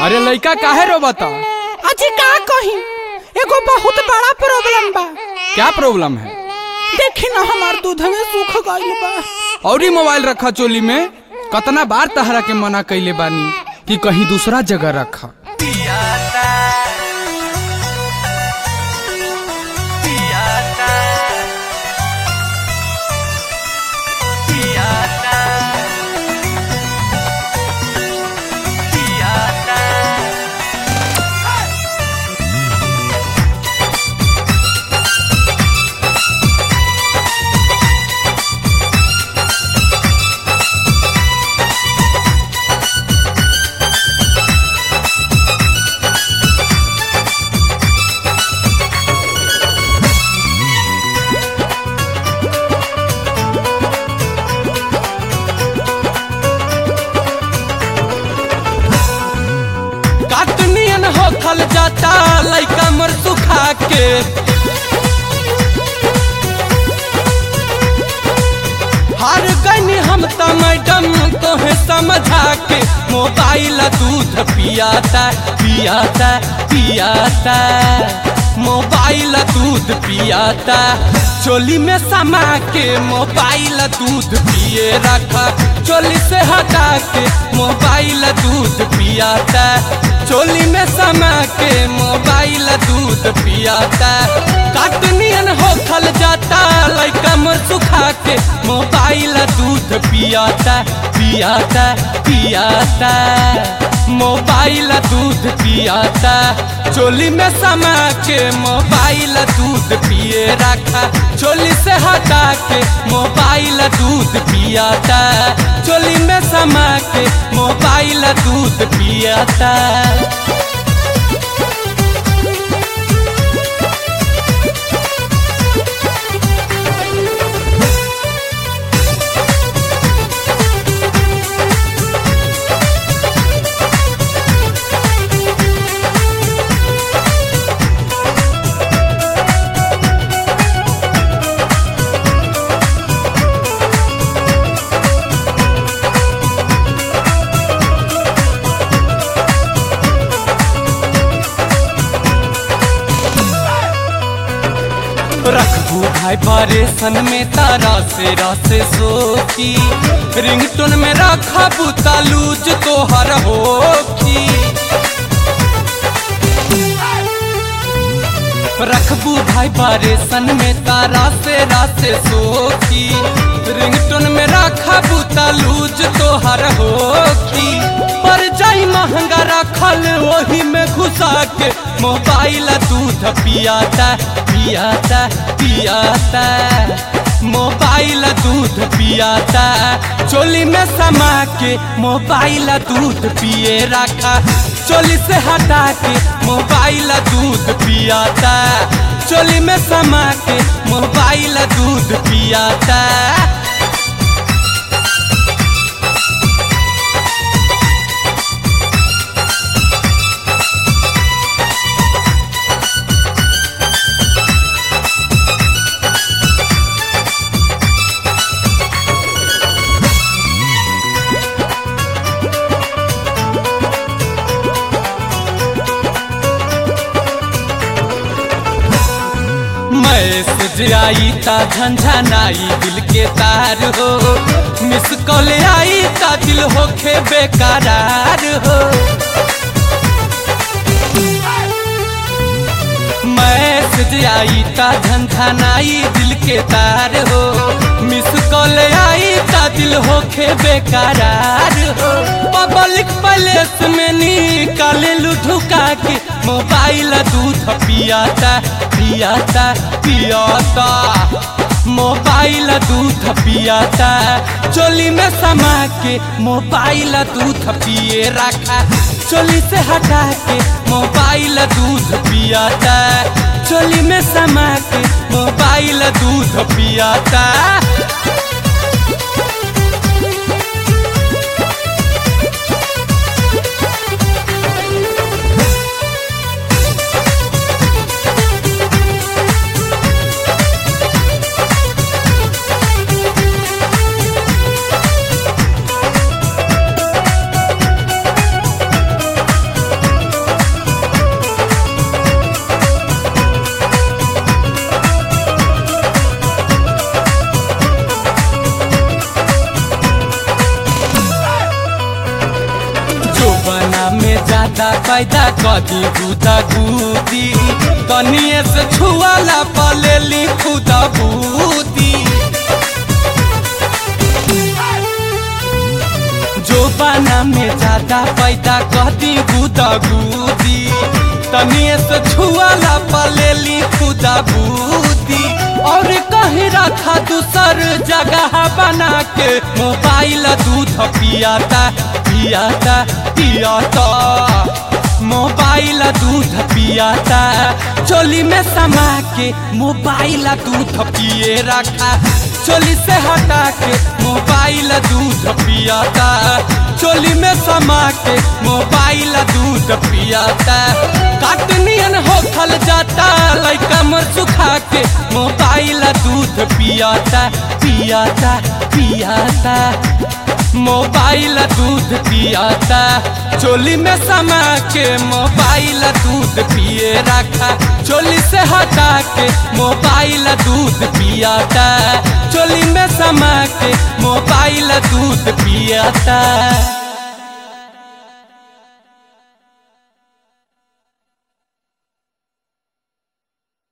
अरे लइका काहे रो बता अजी का कही एगो बहुत बड़ा प्रॉब्लम बा क्या प्रॉब्लम है देखी ना हमार दूध में सूख गइल बा और ही मोबाइल रखा चोली में कतना बार तहरा के मना कैले बानी कि कहीं दूसरा जगह रखा काटनियन होखल जाता लइका मर सुखा के हार गनी हम त मैडम तोहे समझा के मोबाइल दूध पियाता पियाता पियाता मोबाइल दूध पियाता चोली में समा के मोबाइल दूध पिए रखा चोली से हटा के मोबाइल दूध पियाता चोली में समा के मोबाइल दूध पियाता काटनियन होखल जाता लइका मर सुखा के मोबाइल दूध पियाता पियाता पियाता मोबाइल दूध पियाता चोली में समा के मोबाइल दूध पिए रखा चोली से हटा के मोबाइल दूध पियाता चोली में समा के मोबाइल दूध पियाता रखबू भाई परेशन में तारा से रस सोची रिंगटोन में रखबू तालूज तोहर होखी रखबू भाई परेशन में तारा से रस सोखी रिंगटोन में रखबू तालूज तोहर होखी पर जाई महंगा रखल वही में घुसा के मोबाइल दूध पियाता पियाता पियाता मोबाइल दूध पियाता चोली में समा के मोबाइल दूध पिए रखा चोली से हटा के मोबाइल दूध पियाता चोली में समा के मोबाइल दूध पियाता मैसेज आई ता झंझनाई दिल के तार हो मिस कॉल आई ता दिल होखे बेकरार हो मैसेज आई ता झंझनाई दिल के तार हो मिस कॉल आई ता दिल होखे बेकरार हो पब्लिक प्लेस में निकाले लुढ़ुका के मोबाइल दूध पियाता पियाता पियाता मोबाइल दूध पियाता चोली में समा के मोबाइल दूध पिए रखा चोली से हटा के मोबाइल दूध पियाता चोली में समा के मोबाइल दूध पियाता ज्यादा पैदा कदी गुदा गुदी कनिए से छुआला पलेली खुदा बूदी जो बाना में ज्यादा पैदा कदी गुदा गुदी तनिए से छुआला पलेली खुदा बूदी और कहीं रखा दूसर जगह बना के मोबाइल दूध पियाता पियाता पियाता मोबाइल दूध पियाता चोली में समा के मोबाइल दूध पिए रखा चोली से हटा के मोबाइल दूध पियाता चोली में समा के मोबाइल दूध पियाता काटनियन होखल जाता लइका मर सुखा के मोबाइल दूध पियाता पियाता पियाता मोबाइल दूध पियाता चोली में समा के मोबाइल दूध पिए रखा चोली से हटा के मोबाइल दूध पियाता चोली में समा के मोबाइल दूध पियाता